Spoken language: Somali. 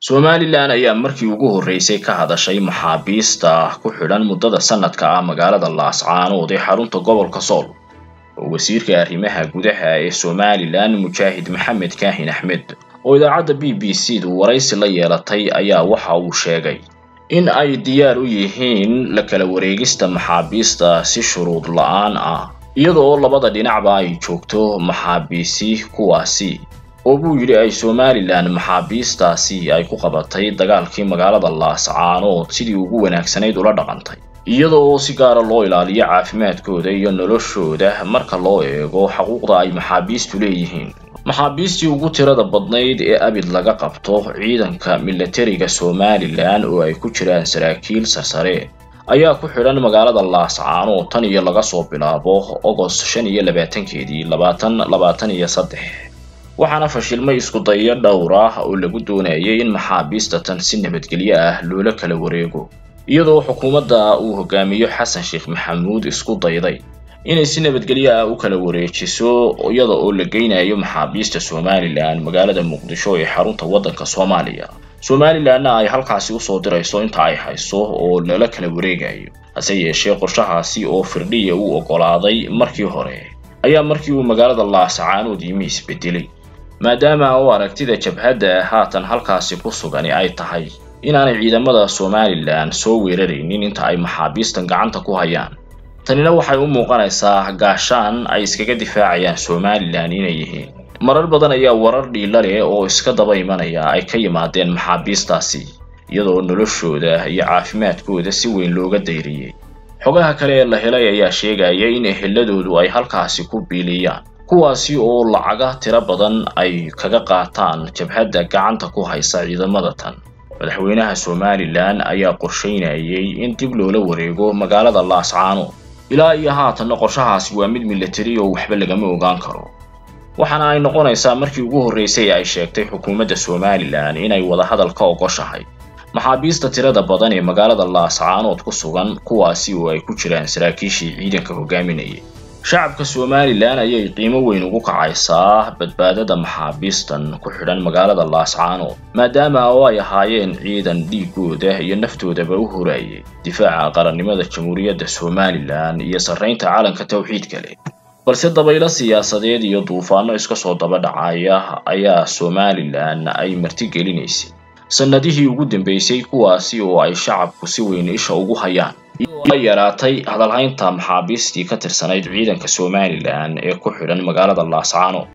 somalilan ayaa markii ugu horreysay ka hadashay maxaabiista ku xidhan muddada sanadka ah magaalada laascaanood ee xarunta gobolka sool oo wasiirka arrimaha gudaha ee somalilan mujaahid maxamed kaahin axmed oo idaacadda b b c du waraysi la yeelatay ayaa waxa uu sheegay in ay diyaar u yihiin la kala wareegista maxaabiista si shuruud la-aan ah iyada oo labada dhinacba ay joogto maxaabiisi kuwaasi oo buu yidhi ay somalilan maxaabiistaasi ay ku qabatay dagaalkii magaalada laascaanood sidii ugu wanaagsanayd ula dhaqantay iyada oo si gaara loo ilaaliyo caafimaadkooda iyo noloshooda marka loo eego xuquuqda ay maxaabiistu leeyihiin maxaabiistii ugu tirada badnayd ee abid laga qabto ciidanka milatariga somalilan oo ay ku jiraan saraakiil sarsare ayaa ku xidhan magaalada laascaanood tan iyo laga soo bilaabo ogost shan iyo labaatankeedii labaatan labaatan iyo saddex waxaana fashilmay isku dayo dhowr ah oo lagu doonayay in maxaabiista tan si nabadgelyo ah loola kala wareego iyadoo xukuumadda uu hogaamiyo xasan sheekh maxamuud isku dayday inay si nabadgelyo ah u kala wareejiso iyada oo la geynayo maxaabiista somalilan magaalada muqdisho ee xarunta waddanka soomaaliya somalilanna ay halkaasi usoo dirayso inta ay hayso oo lala kala wareegayo hase yeeshee qorshahaasi oo firdhiya uu oggolaaday markii hore ayaa markii uu magaalada laascaanood yimi isbedelay maadaama oo aragtida jabhadda haatan halkaasi ku sugani ay tahay inaanay ciidamada somalilan soo weeraraynin inta ay maxaabiistan gacanta ku hayaan tanina waxay u muuqanaysaa gaashaan ay iskaga difaacayaan somalilan inay yihiin marar badan ayaa warar dhiila leh oo iska daba imanaya ay ka yimaadeen maxaabiistaasi iyadoo noloshooda iyo caafimaadkooda si weyn looga dayriyey xogaha kale ee la helay ayaa sheegaya in eheladoodu ay halkaasi ku biiliyaan kuwaasi oo lacaga tiro badan ay kaga qaataan jabhadda gacanta ku haysa ciidamada tan madaxweynaha somalilan ayaa qorsheynayay in dib loola wareego magaalada laascaanood ilaa iyo haatanna qorshahaasi waa mid milatari oo waxba lagama ogaan karo waxaana ay noqonaysaa markii ugu horreysay ay sheegtay xukuumadda somalilan inay wadahadal ka ogoshahay maxaabiista tirada badan ee magaalada laascaanood ku sugan kuwaasi oo ay ku jiraan saraakiishii ciidanka hogaaminayay shacabka somalilan ayay qiimo weyn ugu kacaysaa badbaadada maxaabiistan ku xidhan magaalada laascaanood maadaama oo ay ahaayeen ciidan dhiigooda iyo naftoodaba u horayay difaaca qarannimada jamhuuriyadda somalilan iyo sarraynta calanka tawxiidka leh balse dabaylo siyaasadeed iyo duufaano iska soo daba dhacaya ayaa somalilan ay martigelinaysay sannadihii ugu dambeysay kuwaasi oo ay shacabku si weyn isha ugu hayaan la yaraatay hadalhaynta maxaabiistii ka tirsanayd ciidanka somalilan ee ku xidhan magaalada laascaanood